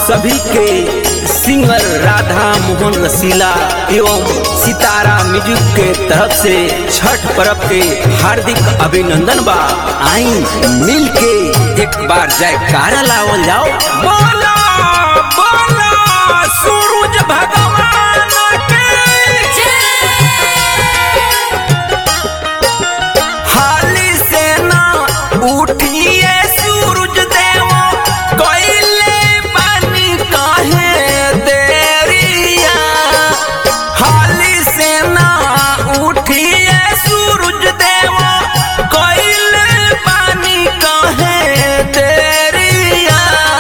सभी के सिंगर राधा मोहन रसीला एवं सितारा म्यूजिक के तरफ से छठ पर्व के हार्दिक अभिनंदन बा आई मिल के एक बार जयकारा लावल जाओ बोला बोला सूरज भगवान के हाली से ना उठिए सूरज देव कोइले पानी काहे देरिया हाली से ना उठिए सूरज देव कोइले पानी काहे देरिया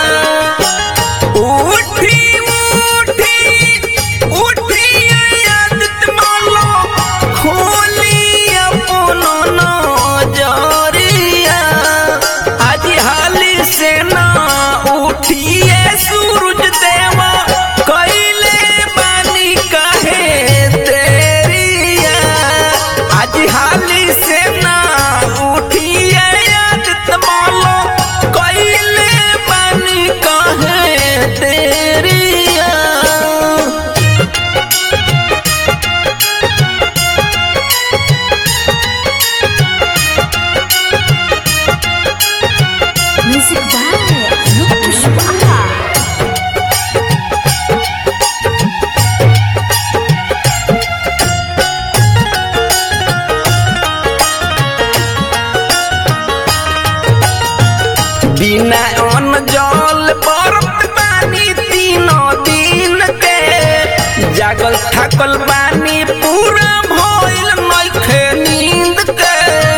उठी उठी उठी आदत मालो खोली अपनो नजरिया आज हाली से ना उठिए सूरज देवा कैले बानी कहे तेरिया आज हाली से ना उठिए आदत मालो कैले बानी कहे तेरिया Music by Anup Pushpaha. बिना अन्न जल बरत बानी तीनों दिन के जागल थकल बानी पूरा भइल नइखे नींद के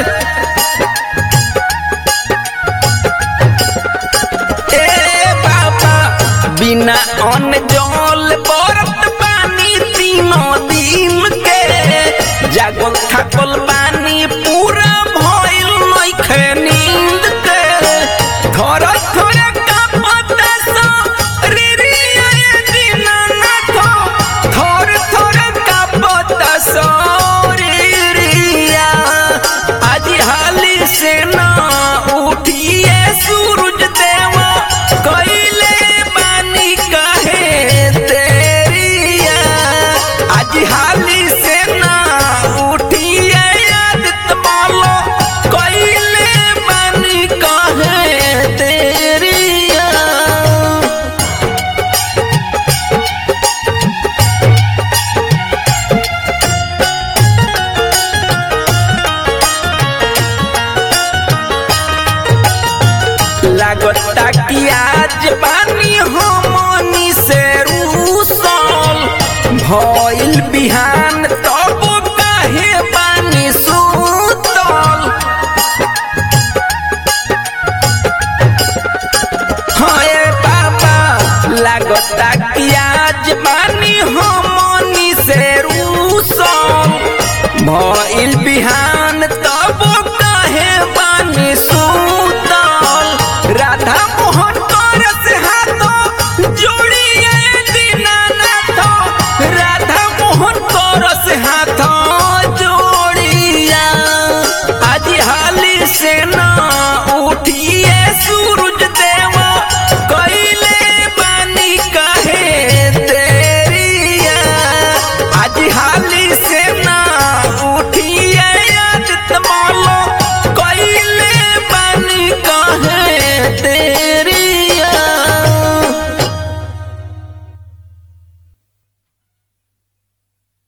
ए बाबा बिना अन्न जल बरत बानी तीनों दिन के जागल थकल बानी पूरा भइल नइखे नींद के थोर थोर कांपत शरीरिया ए दीनानाथ थोर थोर कांपत शरीरिया आज हाली से ना उठिए सूरज देवा कैले बानी कहे तेरिया आज हाली से ना उठिए आदत मालो कैले बानी कहे तेरिया लागता कि आज बानी हमनी से रूसल भइल बिहान तब काहे बानी सुतल हाय बाबा लागता